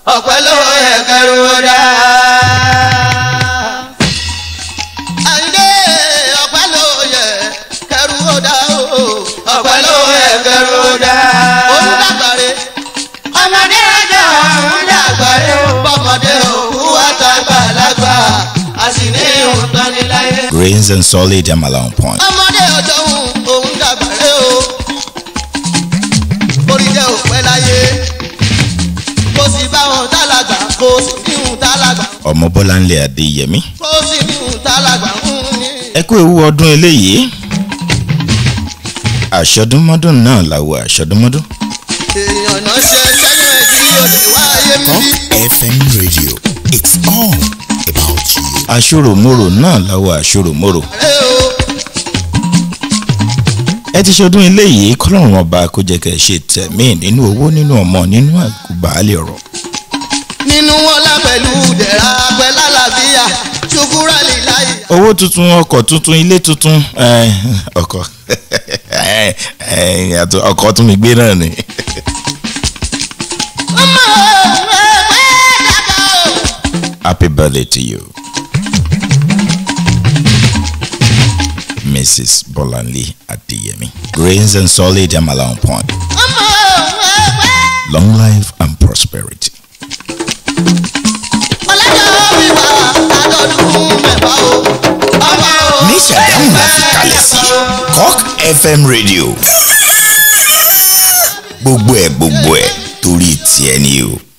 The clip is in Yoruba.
ọ̀pẹ ló yẹ kẹrù dá. Àyìndé ọ̀pẹ ló yẹ kẹrù dá o. ọ̀pẹ ló yẹ kẹrù dá. òun dàgbàre. ọmọdé ọjọ́ òun dàgbàre. bọ́mọdé òkú àtàgbàlagbà a sì ní ìhùntàn ní láyé. Grains and solid Amala on point. ọmọdé ọjọ́ òun òun dàgbàre o. orí jẹ́ òpẹ́ láyé. kò sì bá wọn tálágbà kò sì ní ìhùn tálágbà Ọmọ Bọ́láńlé Adéyẹmí. kò sì ní ìhùn tálágbà ń ní. Ẹ kú ewu ọdún eléyìí. Àṣọdúnmọ́dún náà làwọ̀ àṣọdúnmọ́dún. èèyàn náà ṣe sẹ́nu ẹ̀ kí olè wáyé ń bí. FM Radio. It's all about you. Aṣòròmorò náà làwọ̀ àṣòròmorò. ẹ o Ẹ ti ṣọdún eléyìí kọ́lọ́run ọba kó jẹ́ kẹ́ ẹ ṣe tẹ̀mí nínú owó nínú ọmọ nínú àgùbàálẹ̀ ọ̀rọ̀. nínú wọn lá pẹ̀lú dẹ̀ra pẹ̀lú àlàáfíà ṣùkúrà lè láyé. owó tuntun ọkọ̀ tuntun ilé tuntun eh, ọkọ̀ eh, eh, àtò- ọkọ̀ tún mi gbé náà ni. ọmọ ẹgbẹ́ dàgbà o. Happy birthday to you. Mrs. Bolanle Adeyemi. Grains and solid Amala on point. ọmọ ẹgbẹ́. Long life and prosperity. ọlọ́jọ́ wíwá àdọ́dún mẹ́fà o. ọmọ o. ní Ṣàgámù la fi kalẹ̀ sí Cock FM Radio. gbogbo ẹ̀ gbogbo ẹ̀ torí tiẹ̀ ni o.